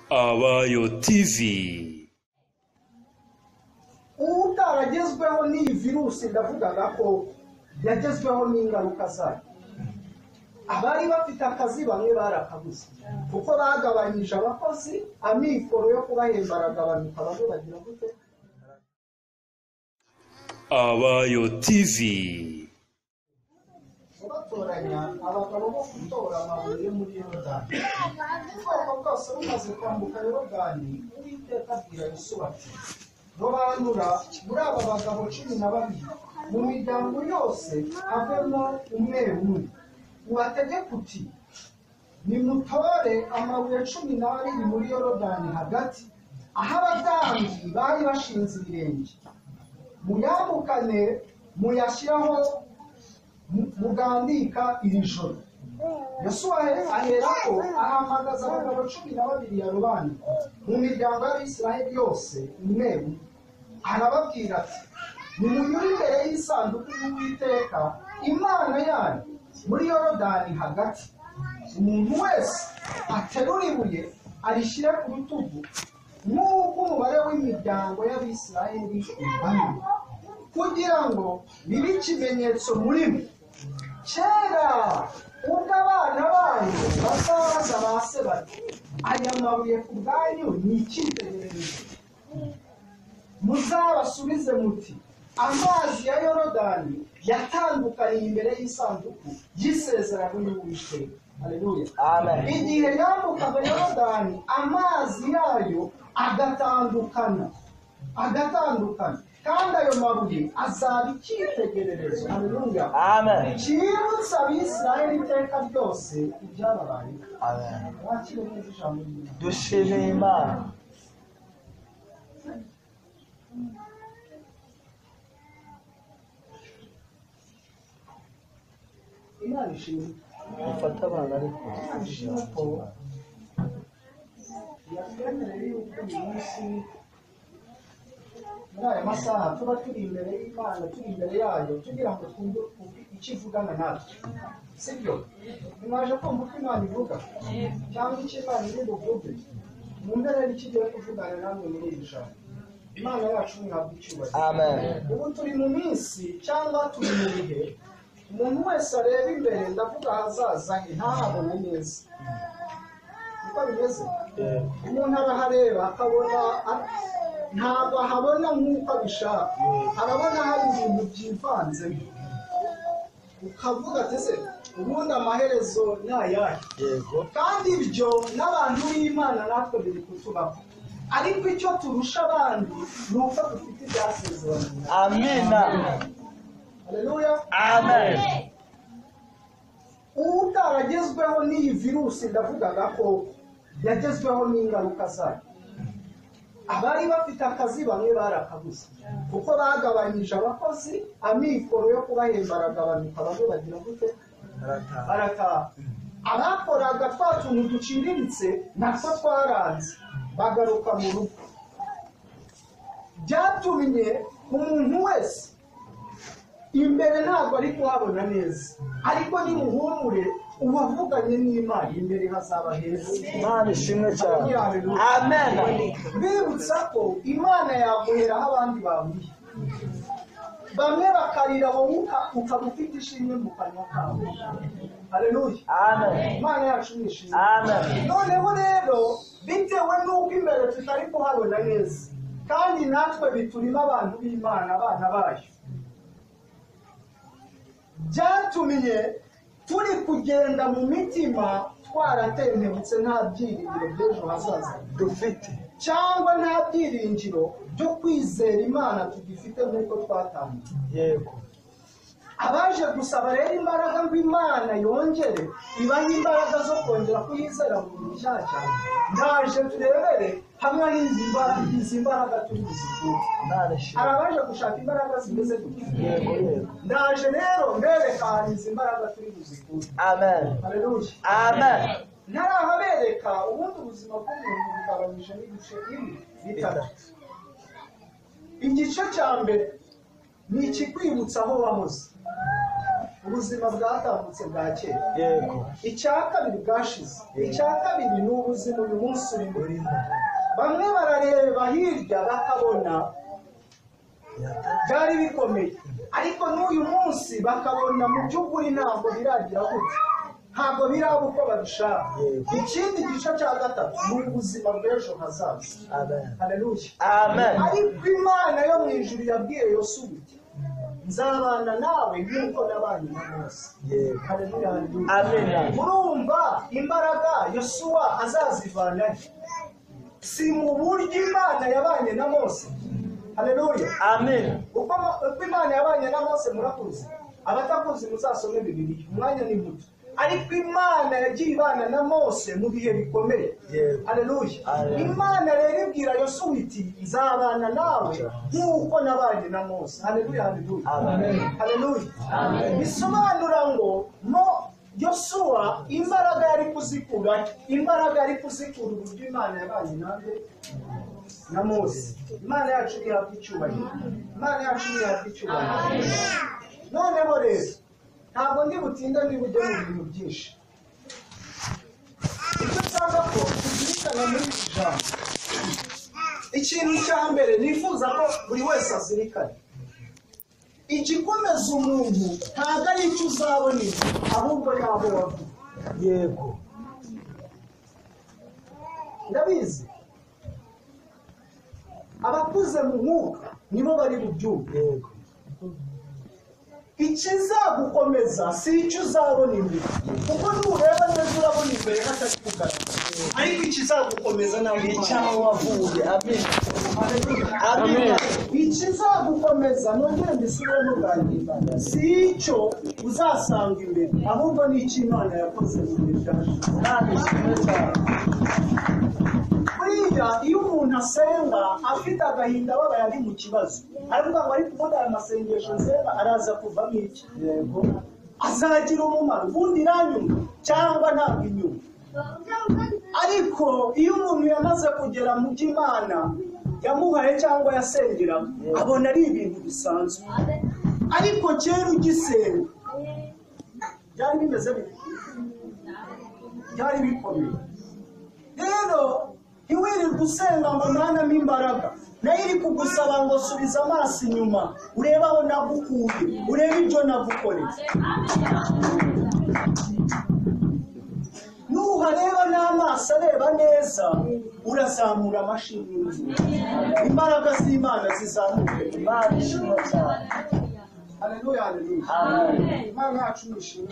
Abayo TV ubu utaragezweho n'iyi virusi ndavugaga ko yagezweho n'ingaruka zayo abari bafite akazi bamwe barakabuze kuko bagabanyije abakozi amikoro yo kubahemba aragabanuka bamwe bagira gute Abayo TV batoranya abagabo bo gutora amabuye muri yorodani ubwoko bwose bumaze kwambuka yorodani uwiteka abwira yosuwa ati robanura muri aba bagabo cumi na babiri mu miryango yose havemo umwe umwe ubategeka uti nimutore amabuye cumi n'abiri muri yorodani hagati aho abatambyi bari bashinze ibirenge muyambukane muyashyireho mu- mugandika iri joro yosuwa aherako ahamagaza abagabo cumi na babiri ya rubanda mu miryango y'abisiraheli yose umwe umwe arababwira ati nimunyure imbere y'isanduku y'uwiteka imana yanyu muri yorodani hagati umuntu wese aterura ibuye arishyire ku rutugu nk'uko umubare w'imiryango y'abisiraheli ungana kugira ngo bibe ikimenyetso muri mwe kera ubwo abana banyu bazaza ba se bati aya mabuye ku bwanyu ni icyitegererezo muzabasubize muti amazi ya yorodani yatandukaniye imbere y'isanduku y'isezerano y'uwiteka haleluya igihe yambukaga yorodani amazi yayo agatandukana agatandukana kandi ayo mabuye azaba icyitegererezo haleluya Amen. cyibutsa abisirayeli iteka ryose ibyababayeho Amen. wakire neza ijambo ry'Imana. Dushimira Imana. imana ishimwe Mufate abana ariko. ishimwe ko yatwemereye yuko uyu munsi muri aya masaha tuba turi imbere y'imana turi imbere yayo tugira ngo twumve uku- icyo ivugana natwe sibyo mwaje kumva uko imana ivuga cyangwa icyo imana iri buvuge mwumve rero icyo igiye kuvugana namwe muri iri jambo imana yacu mwihabwa icyubahiro Amen. ubu turi mu minsi cyangwa turi mu bihe umuntu wese areba imbere ndavuga ahazaza he ntahabone neza niko bimeze umuntu arahareba akabona a- ntabwo ahabona nk'uko abishaka arabona hari ibintu byivanzemo ukavuga ati ese ubundi amaherezo ni ayahe Yego. kandi ibyo n'abantu b'imana natwe biri kutubaho ariko icyo turusha abandi ni uko dufite ibyasezeranye Amina. haleluya Amen. ubu utaragezweho n'iyi virusi ndavugaga ko yagezweho n'ingaruka zayo abari bafite akazi bamwe barakabuze kuko bagabanyije abakozi amikoro yo kubahemba aragabanuka bamwe bagira gute Barataha. barataha abakoraga twa tuntu duciriritse natwo twaranze bagaruka mu rugo byatumye umuntu wese imbere ntabwo ari kuhabona neza ariko nimuhumure uwavuganye n'imana imbere hazaba heza Imana ishimwe cyane. Amen. bibutsa ko imana yaguhera aho abandi babuye bamwe bakarira wowe uka- ukaba ufite ishimwe mu kanwa kawe haleluya Amen. imana yacu ni ishimwe Amen. noneho rero bitewe n'uko imbere tutari kuhabona neza kandi natwe biturimo abantu b'imana abana bayo byatumye turi kugenda mu mitima twaratentebutse nta byiringiro by'ejo hazaza Dufite. cyangwa nta byiringiro byo kwizera imana tugifite nk'uko twatangiye Yego. abaje gusaba rero imbaraga ngo imana yongere ibahe imbaraga zo kongera kuyizera mu bintu bishyashya ndaje turebere hamwe n'izi mbaraga izi mbaraga turi buzikure Imana ishimwe. hari abaje gushaka imbaraga zimeze gutya Yego. Yego. ndaje rero mbereka ahantu izi mbaraga turi buzikure Amen. haleluya Amen. ntarahabereka ubundi ubuzima bw'umuntu bugabanyije n'ibice bine bitatu igice cya mbere ni ikikwibutsa aho wahoze ubuzima bwatambutse bwa kera yego icya kabiri bwashize icya kabiri ni ubuzima uyu munsi urimo bamwe barareba hirya bakabona byari bikomeye ariko n'uyu munsi bakabona mu by'ukuri ntabwo biragira gutya ntabwo biraba uko babishaka ikindi gice cya gatatu ni ubuzima bw'ejo hazaza amen haleluya amen ariko imana yo mu ijuru yabwiye yosuwa iti nzabana nawe nk'uko nabanye na mose yego haleluya haleluya amena murumva imbaraga yosuwa azazivana he? si mu buryo imana yabanye na mose haleluya amena uko uko imana yabanye na mose murakuzi abatakuzi muzasome bibiliya umwanya ni muto ariko imana yagiye ibana na mose mu bihe bikomeye Yego. haleluya Haleluya. imana rero ibwira yosuwa iti nzabana nawe nk'uko nabanye na mose haleluya haleluya Amen. haleluya bisobanura ngo mo yosuwa imbaraga yari kuzikura imbaraga yari kuzikura uburyo imana yabanye nanjye na mose imana yacu ni hafi icyubahiro imana yacu ni hafi icyubahiro noneho rero ntabwo ndi butinda ndi bujye mu bintu byinshi icyo nshaka ko tuzirikana muri iri jambo ikintu cya mbere nifuza ko buri wese azirikana igikomeza umuntu ntabwo ari icyo uzabona ibi, ahubwo ntabwo wavuga yego ndabizi abakuze mu mwuka nibo bari bubyumve yego ikizagukomeza si icyo uzabona imbere kuko nureba neza urabona imbere hatari kugaragara ariko ikizagukomeza ntabwo icyaho wavuye amena amena ikizagukomeza nongere mbisubiremo bwa nyuma si icyo uzasanga imbere ahubwo ni icyo imana yakoze mu bihe byashize kandi kimwe cyane buriya iyo umuntu asenga afite agahinda ababaye ari mu kibazo aravuga ngo ariko ubundi aya masengesho nsenga araza kuvamo iki yego azagira umumaro ubundi iranyuma cyangwa ntabwo inyuma ariko iyo umuntu yamaze kugera mu by'imana yamuhaye cyangwa yasengeramo abona ari ibintu bisanzwe ariko kera ugisenga byari bimeze bite byari bikomeye rero ntiwirirwe usenga ngo nanamo imbaraga nayo iri kugusaba ngo subiza amaso inyuma urebe aho nagukuye urebe ibyo nagukoreye nuhareba n'amaso areba neza urazamura amashini y'inzu imbaraga z'imana zizamuke imana ishimwe cyane haleluya haleluya amen imana yacu nishimwe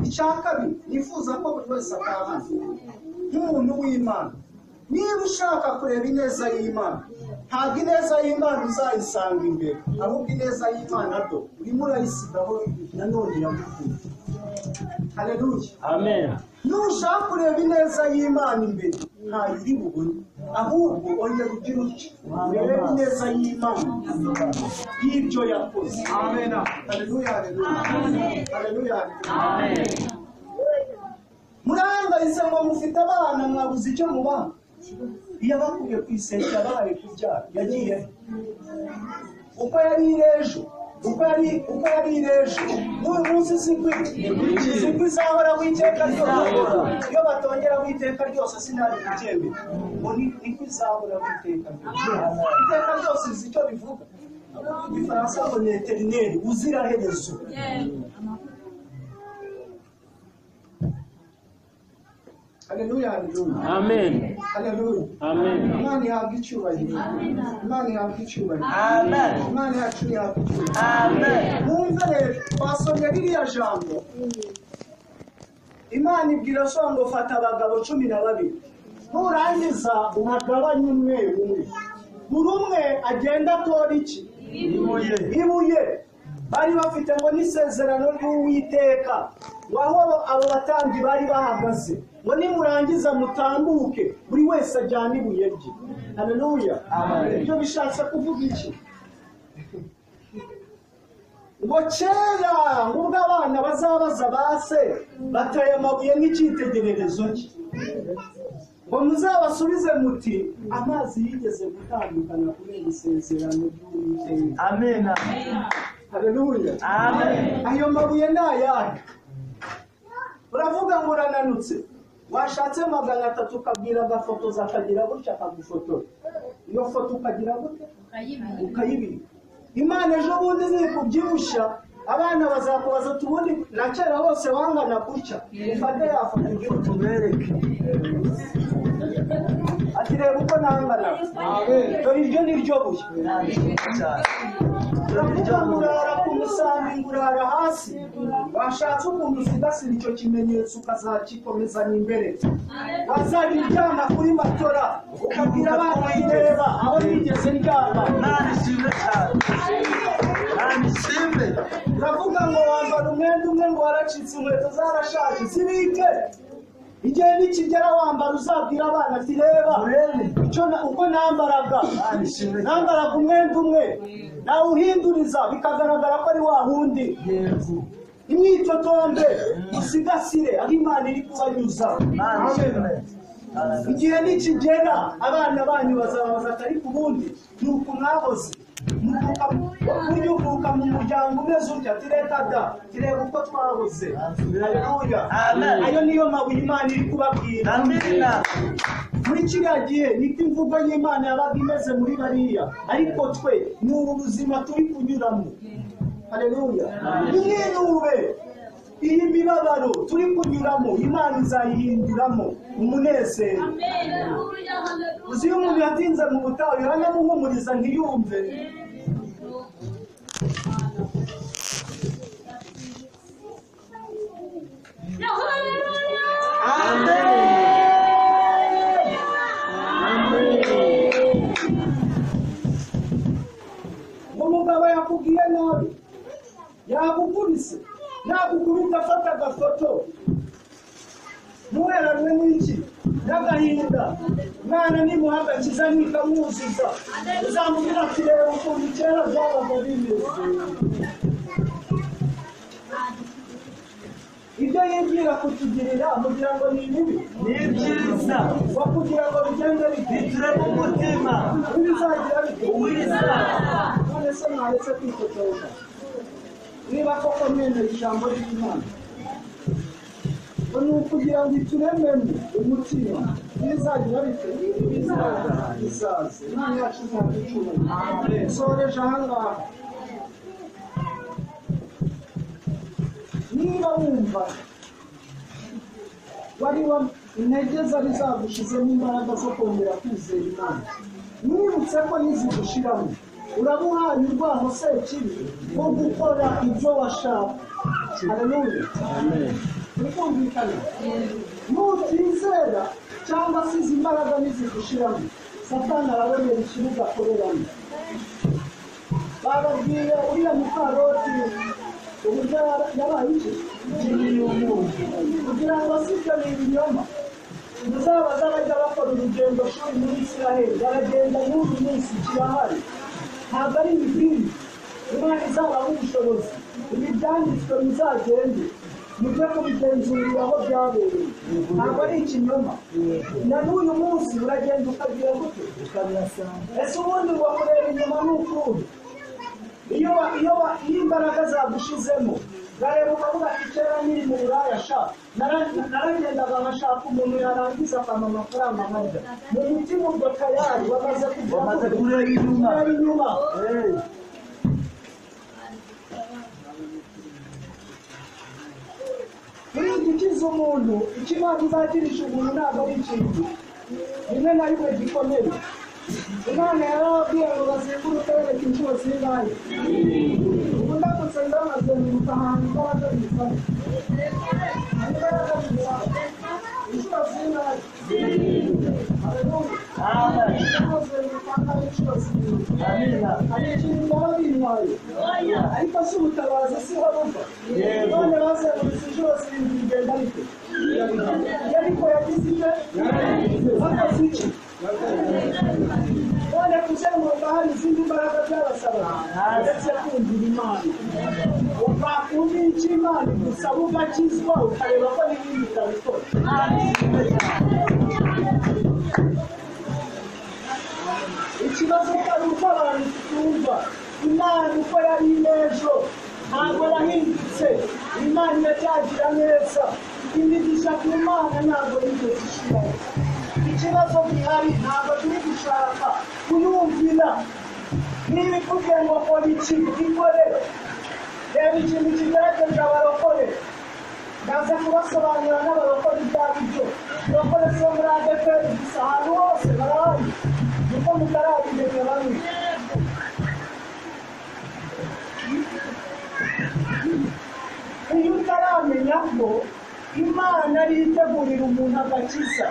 icya kabiri nifuza ko buri wese atahana nk'umuntu w'imana niba ushaka kureba ineza y'imana ntabwo ineza y'imana uzayisanga imbere ahubwo ineza y'imana do urimo urayisigaho nanone iragukuye haleluya amen nushaka kureba ineza y'imana imbere ntayo iri bubone ahubwo ongera ugire utyo urebe ineza y'imana y'ibyo yakoze amen haleluya haleluya haleluya murahangayitse ngo mufite abana mwabuze icyo mubaha iyo abakuye ku isenge yabahaye kubyara yagiye he? uko yari iri ejo uko yari uko yari iri ejo n'uyu munsi zigwi zigwi zahoraho iteka ryose iyo batongeraho iteka ryose sinari kubyemera ngo ni- niko izahoraho iteka ryose iteka ryose uzi icyo bivuga mu gifaransa ngo ni eterineri uziraherezo haleluya haleluya Amen. haleluya Amen. imana ihabwa icyubahiro imana ihabwa icyubahiro amen imana yacu ihabwa icyubahiro amen mwumve rero twasomye ririya jambo imana ibwira so ngo fata abagabo cumi na babiri nurangiza uhagabanye umwe umwe buri umwe agenda atora iki ibuye ibuye bari bafite ngo n'isezerano ry'uwiteka ngo aho abo- abo batambyi bari bahagaze ngo nimurangiza mutambuke buri wese ajyane ibuye rye haleluya ibyo bishatse kuvuga iki ngo kera ngubwo abana bazabaza base bataye amabuye nk'icyitegererezo cye ngo muzabasubize muti amazi yigeze gutandukana kubera isezerano ry'uwiteka amen haleluya Amen. ayo mabuye ni ayahe uravuga ngo urananutse washatse magana atatu ukabwira agafotoza akagira gutya akagufotora iyo foto ukagira gute ukayibika imana ejo bundi nikubyibushya abana bazakubaza ati ubundi na kera hose wangana gutya ufate yafata igihugu Tubereke. ati reba uko nangana dore iryo ni ryo buye Ntabwo cyane. turavuga ngo urara ku musambi ngo urara hasi washatse ukuntu usigasira icyo kimenyetso ukazagikomezanya imbere wazajya uryama kuri matora ukabwira abana bireba aho nigeze ndyama Imana ishimwe cyane. Imana ishimwe. uravuga ngo wambara umwenda umwe ngo waracitse inkweto zarashaje zibike igihe nikigera wambara uzabwira abana ati reba Murebe. icyo na- uko nambaraga Imana ishimwe cyane. nambaraga umwenda umwe nawuhinduriza bikagaragara ko ari wa wundi Yego. imyitotombe usigasire aho imana iri kubanyuza Imana ishimwe. Hallelujah. igihe nikigera abana banyu bazabaza ati ariko ubundi ni uku mwahoze Muvuka- ujya uvuka mu muryango umeze utya ati reka da tureba uko twahoze haleluya Amen. ayo niyo mabuye imana iri kubabwira Amina. muri kiriya gihe niko imvugo y'imana yabaga imeze muri bariya ariko twe ni ubu buzima turi kunyuramo haleluya mwirube iyi mibabaro turi kunyuramo imana izayihinduramo umunezero uzi iyo umuntu yatinze mu butayu iranamuhumuriza ntiyumve ngo umugabo yakubwiye nabi yakukubise yakukubita afata agafoto ntuheranwe n'iki n'agahinda mwana nimuhagakiza nikamwuzuza uzamubwira ati reba ukuntu kera byabaga bimeze ibyo yibwira kutugirira mugira ngo ni bibi Ni ibyiza. wa kugira ngo bigende bite Biture mu mutima. ibizagira bite Uwizera. none se mwaretse kwitotoza niba koko mwemera ijambo ry'imana ngo ni ukugira ngo iturememo umutima bizagira bite bizaza bizaze imana yacu ntaducuma soreje ahangaha niba wumva wari wa intege zari zagushizemo imbaraga zo kongera kwizera imana mwibutse ko nizigushiramo urabuhaye urwaho sekibi wo gukora ibyo washaka haleluya bikumvikana nutizera cyangwa se izi mbaraga nizigushiramo satani araberera ikibuga akoreramo bababwiye uriya mukaroti uburyo yaba- yabaye iki kugira ngo si ibyo ni ibinyoma muzabaza bajya bakora urugendo shuri muri isiraheli baragenda n'uyu munsi kirahari ntabwo ari ibidini imana izabaha ubushobozi ibi byanditswe muzagende mujye kubigenzurira aho byabereye ntabwo ari ikinyoma na n'uyu munsi uragenda ukagira gute ese ubundi wakureba inyuma n'ukundi iyo wa- iyo wa- iyo imbaraga zagushizemo urareba ukavuga ati kera nkiri mu buraya sha nara- naragendaga nkashaka umuntu yarangiza akampa amafaranga nkarya mu mutima ubwo tayari wamaze kugira Wamaze gute? kureba inyuma. Kureba inyuma Hey. buriya gukiza umuntu icyo imana izakirisha umuntu ntabwo ari ikintu rimwe na rimwe gikomeye imana yarababwiye ngo bazenguruke bereka inshuro zingahe ubu ndamutse ndamazenguruka ahantu imbaraga zifata imbaraga zifata inshuro zingahe haleluya Amen. ndamuzenguruka ahantu inshuro zingahe Amina. hari ikintu baba bintwaye ariko si ubutabazi si ho buva Yego. none bazengurutse inshuro zirindwi bigenda bite yariko yagize ibyo bakoze iki none kuzenguruka hari izindi mbaraga byabasaba ndetse kumvira imana wakumva icyo imana igusaba ugakizwa ukareba ko n'ibindi utabikora ikibazo cyari uko abantu twumva imana uko yari n'ejo ntabwo yahindutse imana iracyagira neza imigisha ku mana ntabwo yigeze ishiraho ikibazo gihari ntabwo turi gushaka kuyumvira niba ivuge ngo kora iki ikore reba ikintu kigaragaza abarokore ndaza kubasobanurira n'abarokore ibyo ari byo abarokore si bo muri adeperi gusa ahantu hose barahari kuko mutarabimenya bamwe iyo utaramenya ko imana ariyo itegurira umuntu agakiza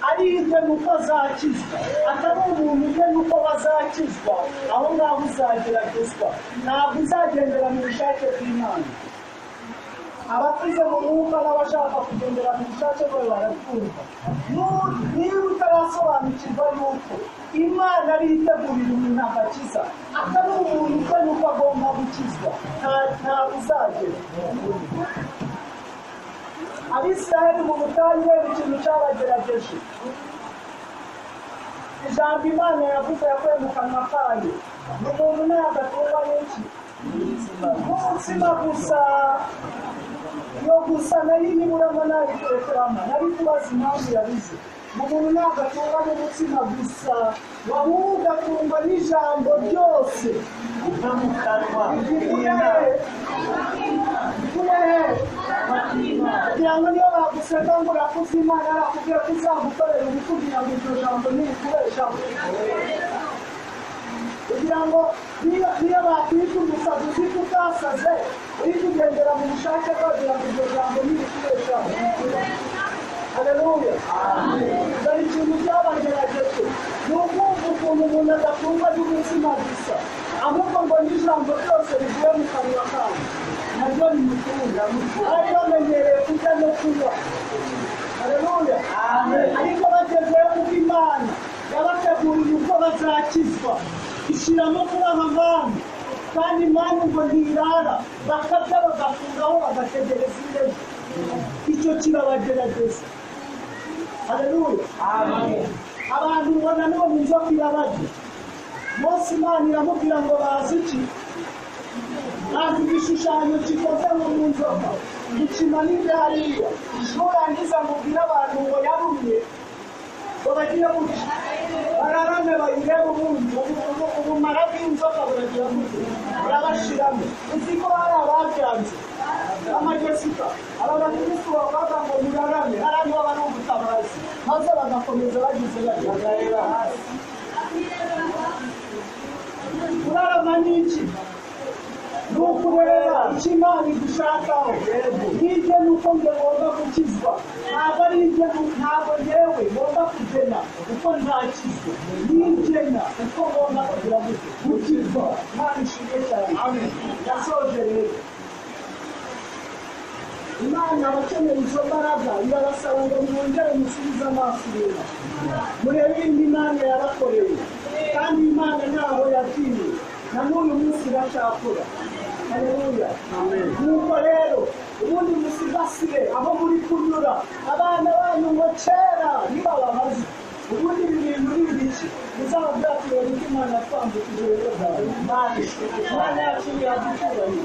ariyo ite nuko azakizwa atari umuntu ute nuko bazakizwa aho ngaho uzageragezwa ntabwo uzagendera mu bushake bw'imana abakuze mu mwuka n'abashaka kugendera mu bushake bwe barabwumva Nu- niba utarasobanukirwa yuko imana ariyo itegurira umuntu agakiza atari umuntu ute nuko agomba gukizwa nta- ntabwo uzagera abisiraheli mu butayu ikintu cyabagerageje ijambo imana yavuze yakuye mu kanwa kayo ni umuntu ntagatungayo iki umutsima gusa yo gusa nari niburamo nabitekeramo nari kubaza impamvu yabize umuntu ntabwo atungwa n'umutsima gusa wahubwo atungwa n'ijambo ryose no mu kanwa Urehe. Urehe. kugira ngo niyo baguseka ngo urakuze imana arakubwira ko uzagukorera ubu kugira ngo iryo jambo nirikoresha kugira ngo niyo niyo bakwita umusazi uzi ko utasaze uri kugendera mu bushake bwe kugira ngo iryo jambo nirikoresha haleluya dore ikintu cyabagerageje ni ukumva ukuntu umuntu adatungwa n'umutima gusa ahubwo ngo n'ijambo ryose rivuye mu kanwa kawe naryo rimutunga bari bamenyereye kurya no kunywa haleluya ariko bagezeyo kuko imana yabateguriye uko bazakizwa ishyiramo kubaha abantu kandi imana ngo ntirara bakabya bagakuraho bagategereza indege icyo kirabagerageza haleluya abantu ubona nibo mu nzobwira bajya munsi imana iramubwira ngo bazi iki bazi igishushanyo gikoze nko mu nzoka gikina n'ibyo hariya nurangiza mubwire abantu ngo yarumye ngo bagiye guca bararame bayirebe ubundi ubu- ubumara bw'inzoka buragira gute burabashiramo uzi ko hari ababyanze amajesika aba bakirisitu bavuga ngo murarame hariya baba ari ubutabazi maze bagakomeza bagize bati bagarera hasi kurarama ni iki ni ukureba icyo imana igushakaho hirya ni uko ngomba gukizwa ntabwo ari hirya ni- ntabwo yewe ngomba kugena uko ntakizwa nigena uko ngomba kugira ngo gukizwa imana ishimwe cyane yasoje rero imana abakeneye izo mbaraga irabasaba ngo mwongere musubize amaso inyuma murebe ibindi imana yabakoreye kandi imana ntaho yagiye na n'uyu munsi iracyakora haleluya nuko rero ubundi musigasire aho muri kunyura abana banyu ngo kera ntibababaze ubundi ibi bintu ni ibiki bizaba byatuwe kuko imana yatwambukije rero bwawe imana yacu yaduturanye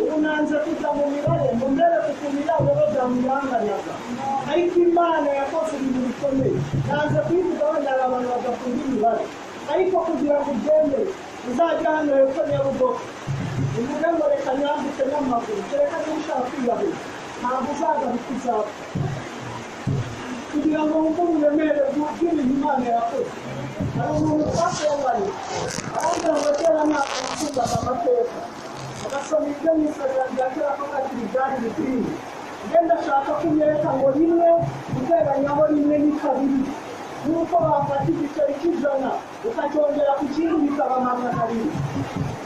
ubu nanze kujya mu mibare ngo mbereke ukuntu iraboro byamuyanganaga ariko imana yakoze ibintu bikomeye nanze kuyivugaho ndara abantu bagakunda imibare ariko kugira ngo ubyemere uzajya hano hepfo nyabugogo umuntu ngo reka nyambutse n'amaguru kereka niba ushaka kwiyahura ntabwo uzagaruka uzapfa kugira ngo wumve uburemere bw'ibintu imana yakoze hari umuntu twasembaye aravuga ngo kera ntabwo nakundaga amateka agasoma ibyo mu isezerano rya kera ko kakiri ibyari bikwiye ibyo ndashaka ko unyereka ngo rimwe uteganyaho rimwe ni kabiri nuko wafata igiceri cy'ijana ukacyongera ku kindi bikaba magana abiri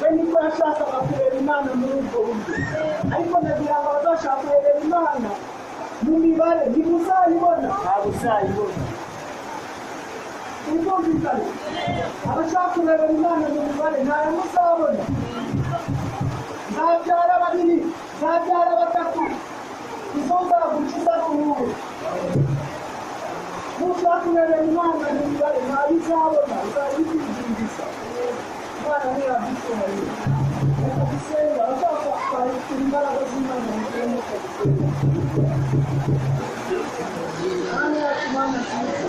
we niko yashakaga kureba imana muri ubwo buryo ariko ndagira ngo abazashaka kureba imana mu mibare ntimuzayibona ntabwo uzayibona ubwumvikane abashaka kureba imana mu mibare ntayo muzabona ntabyara babiri ntabyara batatu izo nzagukiza kurubu nushaka kureba imana mu mibare ntayo uzabona uzajya ukwidindiza imana ntiyabyitunganyije bagisenga bazakwakira imbaraga z'imana mu gihe muko gusenga kandi yacu mana tumuhe